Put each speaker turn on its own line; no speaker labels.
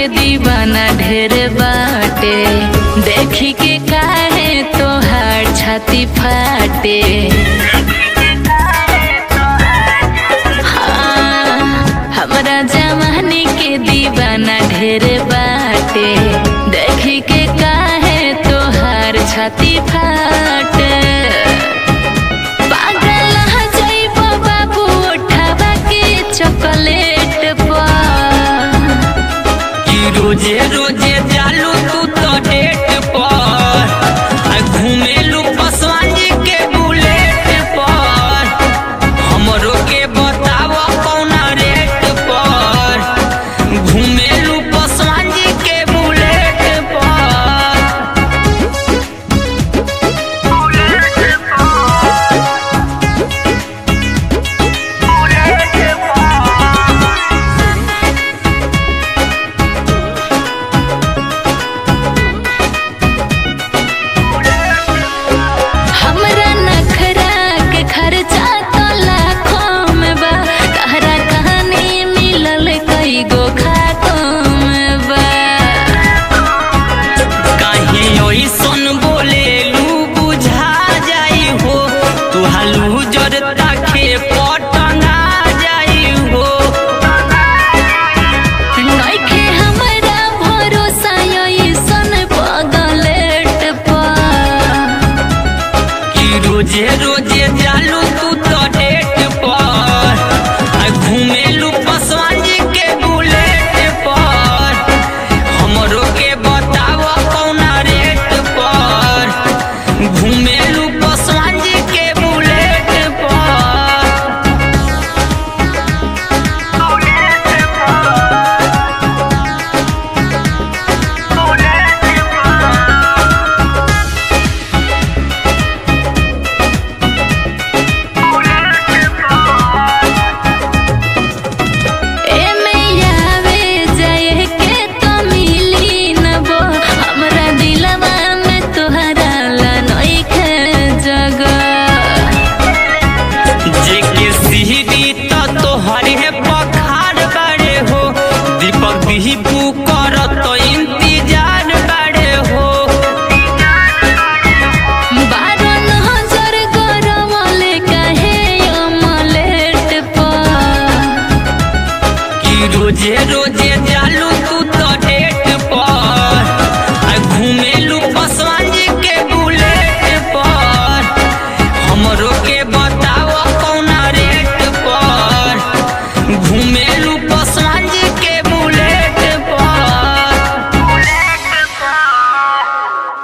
के दीवाना ढेर बाटे देखी के काहे तोहार छाती फाटे हाँ, हमरा जवानी के दीवाना ढेर बाटे देखी के काहे तोहार छाती फाटे पागल ह जइबो बाबू उठावा के चॉकलेट पर
कि रोजे रोजे जालू तू तो डेट पर आ घूमेलू पसवान जी के बुलेट पर हमरो के बताव कौना रेट पर घूमेलू पसवान जी के बुलेट पर
हमरा नखरा के खर्चा तो लाखों में बा तहरा कहानी मिलल कई गो खा